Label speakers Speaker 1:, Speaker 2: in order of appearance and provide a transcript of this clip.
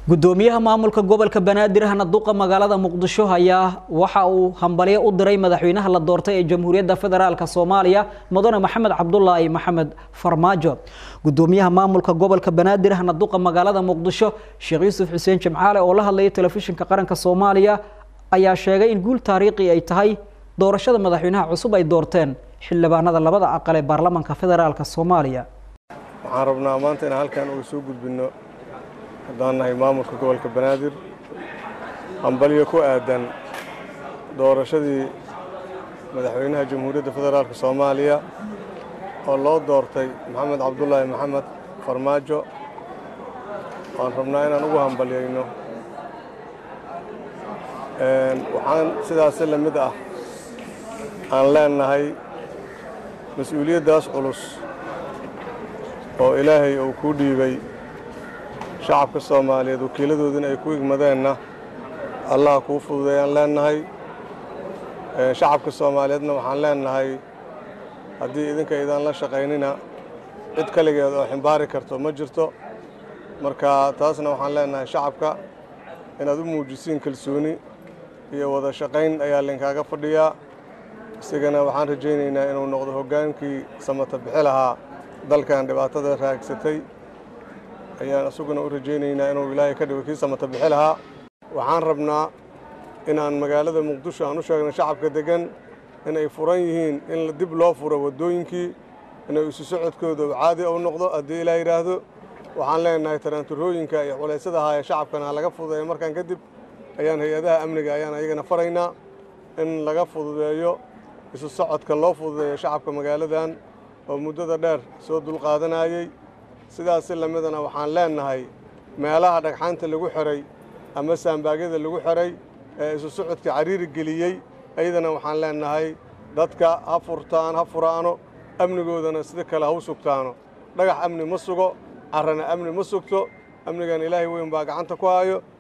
Speaker 1: gudoomiyaha maamulka gobolka banaadir hanaduqa magaalada muqdisho ayaa waxa uu hambalyo u diray madaxweynaha la doortay ee jamhuuriyadda federaalk soomaaliya mudane maxamed cabdulaahi maxamed farmaajo gudoomiyaha maamulka gobolka banaadir hanaduqa magaalada muqdisho sheekh yuusuf xuseen jimcaale oo la hadlayay telefishinka qaranka soomaaliya ayaa sheegay in guul taariikhi ay tahay doorashada madaxweynaha cusub ay doorteen xildhibaanada labada aqal ee baarlamaanka federaalk soomaaliya
Speaker 2: waxaan rabnaa maanta inaan halkan uga soo gudbinno haddaan nahay maamulka gobolka banaadir hambalyo ku aadan doorashadii madaxweynaha jamhuuriyadda federaalk soomaaliya oo loo doortay maxamed cabdulaahi maxamed farmaajo waan rabnaa inaan ugu hambalyayno waxaan sidaasi la mid ah aan leenahay mas-uuliyaddaas culus oo ilaahay uu kuu dhiibay shacabka soomaaliyeed wakiiladoodina ay ku igmadeenna allaha kuu fududeeyaan leennahay shacabka soomaaliyeedna waxaan leennahay haddii idinka idaan la shaqaynina cid kaligeed oo ximbaari karto ma jirto marka taasna waxaan leennahay shacabka inaad u muujisiin kalsooni iyo wada shaqayn ayaa linkaaga fadhiyaa isigana waxaan rajaynaynaa inuu noqdo hoggaankii samata bixi lahaa dalkan dhibaatada raagsatay ayaan isaguna u rajaynaynaa inuu ilaahay ka dhigo kii samata bixi lahaa waxaan rabnaa inaan magaalada muqdisho aan u sheegno shacabka deggan inay furan yihiin in dib loo furo waddooyinkii inay isu socodkooda caadi u noqdo haddii ilaa yidhaahdo waxaan leenahay taraanturooyinka iyo culaysyada haaya shacabkana laga fududeeyo markaan kadib ayaan hay-adaha amniga ayaan ayagana faraynaa in laga fududeeyo isu socodka loo fududeeyo shacabka magaaladan oo muddada dheer soo dulqaadanayey sidaasi lamidana waxaan leennahay meelaha dhagxaanta lagu xiray ama saambaagyada lagu xiray ee isu socodka cariiri geliyey ayadana waxaan leennahay dadka ha furtaan ha furaano amnigoodana sida kale ha u sugtaano dhagax amni ma sugo carrana amni ma sugto amnigan ilaahay weyn baa gacanta ku hayo